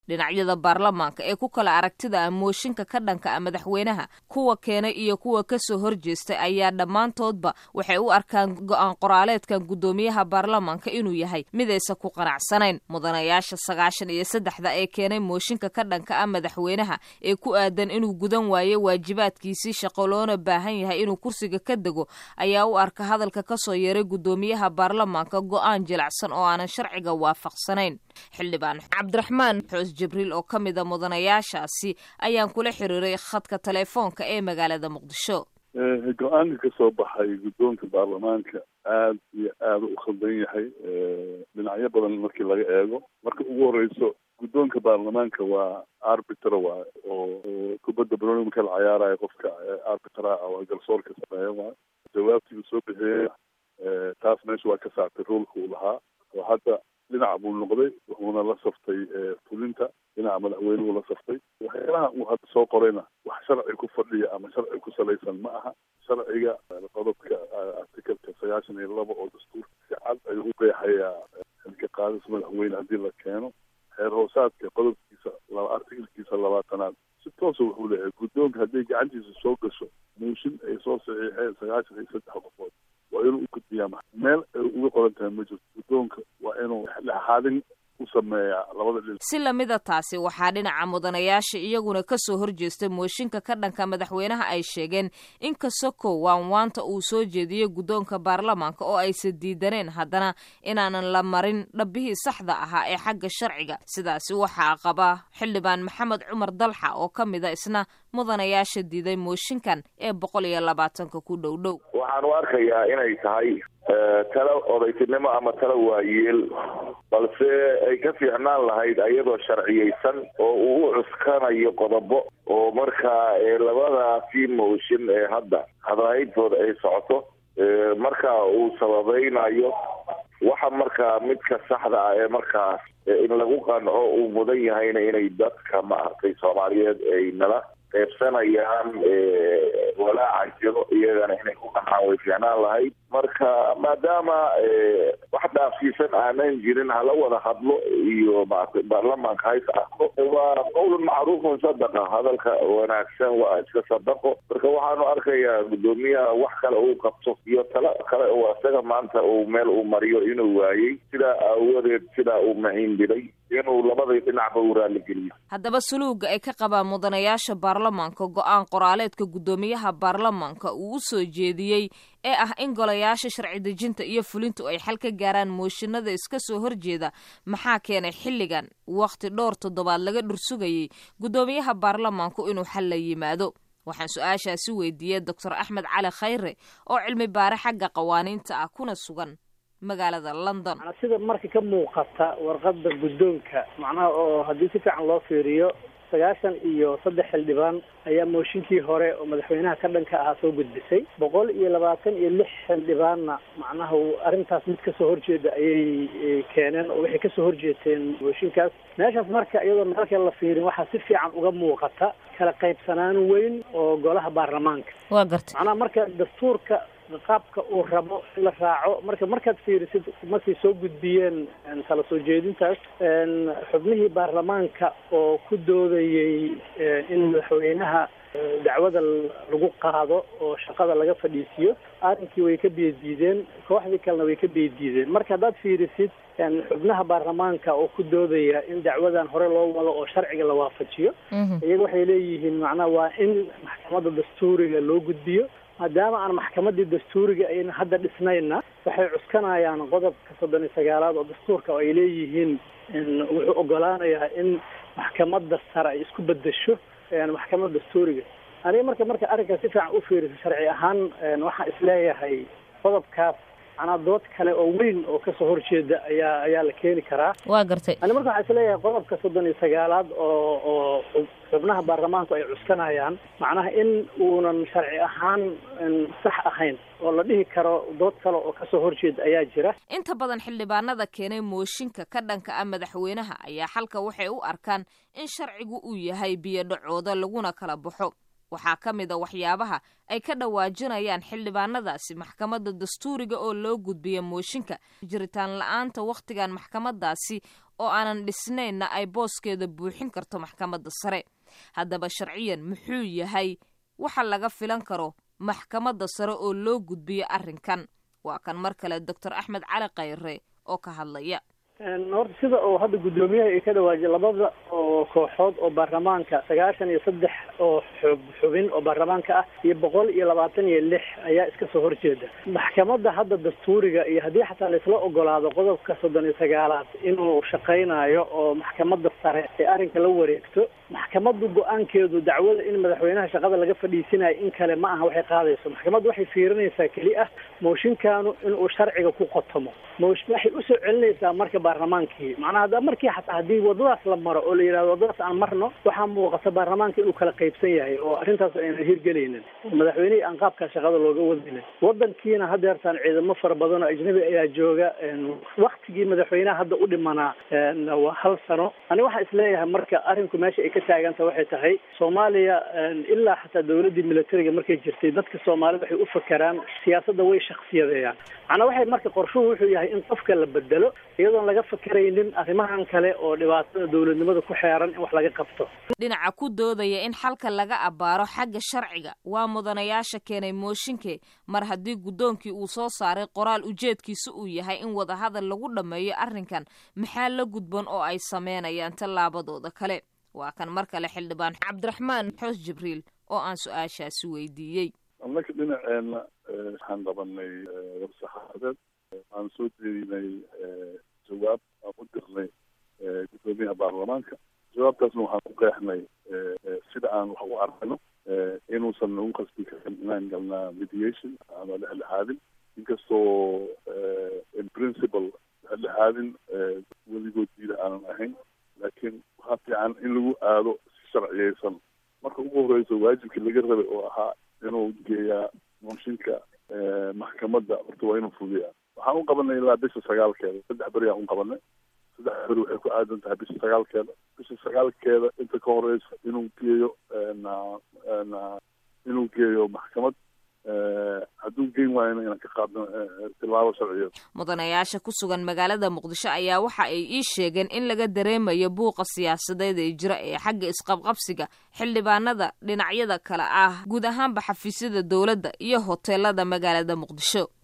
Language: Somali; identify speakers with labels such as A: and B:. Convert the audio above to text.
A: dhinacyada baarlamaanka ee ku kala aragtida ah mooshinka ka dhanka ah madaxweynaha kuwa keenay iyo kuwa kasoo horjeestay ayaa dhammaantoodba waxay u arkaan go-aan qoraaleedkan guddoomiyaha baarlamaanka inuu yahay midaysa ku qanacsanayn mudanayaasha sagaashan iyo saddexda ee keenay mooshinka ka dhanka ah madaxweynaha ee ku aadan inuu gudan waayo waajibaadkiisii shaqo loona baahan yahay inuu kursiga ka dego ayaa u arka hadalka kasoo yeeray guddoomiyaha baarlamaanka go-aan jilacsan oo aanan sharciga waafaqsanayn xildhibaan cabdiraxmaan xoos jibriil oo ka mida mudanayaashaasi ayaan kula xiriiray khadka telefoonka ee magaalada muqdisho
B: go-aanka ka soo baxay guddoonka baarlamaanka aad iyo aada u khaldan yahay dhinacyo badan markii laga eego marka ugu horeyso guddoonka baarlamaanka waa arbitra waay oo kubadda baroni marka la cayaarayo qofka arbitra waa garsoorka sameeya waay jawaabtii uu soo bixiyey taas meesha waa ka saartay roolka uu lahaa oo hadda dhinac buu noqday wuxuuna la saftay fulinta dhinaca madaxweynuhu la saftay waxyaalaha uu hadda soo qorayna wax sharci ku fadhiya ama sharci ku salaysan ma aha sharciga qodobka artikalka sagaashan iyo laba oo dastuurka si cad ayuu u qeexayaa xilka qaadis madaxweyne haddii la keeno xeer hoosaadka qodobkiisa laba artikalkiisa labaatanaad si toosa wuxuu leeyahay guddoonka hadday gacantiisa soo gasho muushin ay soo saxiixeen sagaashan iyo saddex qofood waa inuu u gudbiyaa meel ay uga qoran tahay ma jirto guddoonka waa inuu dhexdhexaadin
A: si lamida taasi waxaa dhinaca mudanayaasha iyaguna kasoo horjeestay mooshinka ka dhanka madaxweynaha ay sheegeen in kasokow waanwaanta uu soo jeediyey guddoonka baarlamaanka oo aysan diidaneen haddana inaanan la marin dhabbihii saxda ahaa ee xagga sharciga sidaasi waxaa qaba xildhibaan maxamed cumar dalxa oo ka mida isna mudanayaasha diiday mooshinkan ee boqol iyo labaatanka ku dhow dhow
C: waxaan u arkayaa inay tahay talo odaytinimo ama talo waayeel balse ay ka fiicnaan lahayd ayadoo sharciyeysan oo uu u cuskanayo qodobo oo markaa labadaasi mooshin ee hadda hadrahayntooda ay socoto marka uu sababaynayo waxa markaa midka saxda ah ee markaas in lagu qanco uu mudan yahayna inay dadka maaragtay soomaaliyeed ay nala qaybsanayaan walaaca jiro iyagana inay ku qancaan way fiicnaan lahayd marka maadaama wax dhaafsiisan aanan jirin hala wada hadlo iyo maaragtay baarlamaanka hays arko waa qowlun macruufun sadaqa hadalka wanaagsan waa iska sadaqo marka waxaanu arkayaa guddoomiyaha wax kale uu qabto iyo talo kale oo isaga maanta uu meel uu mariyo inuu waayey sidaa aawadeed sidaa uu mahiindiray inuu labadii dhinacba u raaligeliyo
A: haddaba suluuga ay ka qabaan mudanayaasha baarlamaanka go-aan qoraaleedka guddoomiyaha baarlamaanka uu u soo jeediyey ee ah in golayaasha sharci dejinta iyo fulintu ay xal ka gaaraan mooshinada iska soo horjeeda maxaa keenay xilligan wakhti dhowr toddobaad laga dhursugayey guddoomiyaha baarlamaanku inuu xal la yimaado waxaan su-aashaasi weydiiyey doctor axmed cali khayre oo cilmi baare xagga qawaaniinta ah kuna sugan magaalada london
D: sida marka ka muuqata warqada guddoonka macnaha oo haddii si fiican loo fiiriyo sagaashan iyo saddex xildhibaan ayaa mooshinkii hore oo madaxweynaha ka dhanka ahaa soo gudbisay boqol iyo labaatan iyo lix xildhibaanna macnaha arrintaas mid kasoo horjeeda ayay keeneen oo waxay kasoo horjeeteen mooshinkaas meeshaas marka iyadoo meelka la fiirin waxaa si fiican uga muuqata kala qaybsanaan weyn oo golaha baarlamaanka
A: waa gartay
D: macnaha marka dastuurka qaabka uu rabo in la raaco marka markaad fiirisid markay soo gudbiyeen kala soo jeedintaas xubnihii baarlamaanka oo ku doodayey in madaxweynaha dacwada lagu qaado oo shaqada laga fadhiisiyo arrinkii way ka biyadiideen kooxdii kalena way ka biyadiideen marka haddaad fiirisid xubnaha baarlamaanka oo ku doodaya in dacwadan hore loo wado oo sharciga la waafajiyo iyaga waxay leeyihiin macnaha waa in maxkamadda dastuuriga loo gudbiyo maadaama aan maxkamadii dastuuriga ayna hadda dhisnayna waxay cuskanayaan qodobka soddon iyo sagaalaad oo dastuurka oo ay leeyihiin wuxuu ogolaanayaa in maxkamadda sare ay isku bedesho maxkamadda dastuuriga aniga marka marka arrinkaas si fiican u fiiriso sharci ahaan waxaan isleeyahay qodobkaas macnaa dood kale oo weyn oo kasoo horjeeda ayaa ayaa la keeni karaa
A: waa gartay
D: ani marka waxaan isleeyahay qodobka soddon iyo sagaalaad oo oo xubnaha baarlamaanku ay cuskanayaan macnaha in uunan sharci ahaan sax ahayn oo la dhihi karo dood kale oo kasoo horjeeda ayaa jira
A: inta badan xildhibaanada keenay mooshinka ka dhanka ah madaxweynaha ayaa xalka waxay u arkaan in sharcigu uu yahay biyo dhacooda laguna kala baxo waxaa ka mid a waxyaabaha ay ka dhawaajinayaan xildhibaanadaasi maxkamadda dastuuriga oo loo gudbiya mooshinka jiritaan la-aanta wakhtigan maxkamadaasi oo aanan dhisnaynna ay booskeeda buuxin karto maxkamadda sare haddaba sharciyan muxuu yahay waxa laga filan karo maxkamadda sare oo loo gudbiyo arrinkan waa kan mar kale doctor axmed cali khayre oo ka hadlaya
D: horta sida oo hadda guddoomiyaha ay ka dhawaajiyay labada oo kooxood oo baarlamaanka sagaashan iyo saddex oo xub xubin oo baarlamaanka ah iyo boqol iyo labaatan iyo lix ayaa iska soo horjeeda maxkamadda hadda dastuuriga iyo haddii xataa laisla ogolaado qodobka soddon iyo sagaalaad inuu shaqaynayo oo maxkamadda sare ee arrinka la wareegto maxkamaddu go-aankeedu dacwada in madaxweynaha shaqada laga fadhiisinayo in kale ma aha waxay qaadayso maxkamaddu waxay fiirinaysaa keli ah mooshinkaanu inuu sharciga ku qotomo moosh waxay usoo celinaysaa marka baarlamaankii macnaha hadda markii xataa haddii wadadaas la maro oo la yidhahdo wadadaas aan marno waxaa muuqata baarlamaanka inuu kala qaybsan yahay oo arrintaas aynan hirgelaynin madaxweynihii aan qaabkaa shaqada looga wadinin wadankiina hadeertaan ciidamo fara badan oo ajnabi ayaa jooga waktigii madaxweynaha hadda u dhimanaa waa hal sano ani waxaan isleeyahay marka arrinku meesha ay ka taaganta waxay tahay soomaaliya ilaa xataa dawladdii militariga markay jirtay dadka soomaalida waxay u fakeraan siyaasadda way shaksiyadeeyaan macnaa waxay marka qorshuhu wuxuu yahay in qofka la bedelo iyadoon laga fakeraynin arrimahan kale oo dhibaatada dawladnimada ku xeeran in wax laga qabto
A: dhinaca ku doodaya in xalka laga abbaaro xagga sharciga waa mudanayaasha keenay mooshinke mar haddii guddoonkii uu soo saaray qoraal ujeedkiisa uu yahay in wadahadal lagu dhammeeyo arrinkan maxaa la gudban oo ay sameynayaan tallaabadooda kale waa kan mar kale xildhibaan cabdiraxmaan xoos jibriil oo aan su-aashaasi weydiiyey
B: annaka dhinaceenna waxaan qabanay warsaxaafadeed aan soo jeedinay jawaab aan u dirnay guddoomiyaha baarlamaanka jawaabtaasna waxaan ku qeexnay sida aan wax u arkayno inuusan nagu qasbi karin inaan galnaa mediation ama dhexdhexaadin inkastoo in principle dhexdhexaadin weligood diida aanan ahayn laakiin waxaa fiican in lagu aado si sharciyeysan marka ugu horeyso waajibkii laga rabay oo ahaa inuu geeyaa mooshinka maxkamadda horta waa inuu fuliyaa waxaan u qabanay ilaa bisha sagaalkeeda saddex beri aan u qabanay saddex beri waxay ku aadan tahay bisha sagaalkeeda bisha sagaalkeeda inta ka horeysa inuu geeyo inuu geeyo maxkamad hadduu geyn waayana inaan ka qaadno tilaabo sharciyeed
A: mudanayaasha ku sugan magaalada muqdisho ayaa waxa ay ii sheegeen in laga dareemayo buuqa siyaasadeed ee jira ee xagga isqabqabsiga xildhibaanada dhinacyada kale ah guud ahaanba xafiisyada dowladda iyo hoteelada magaalada muqdisho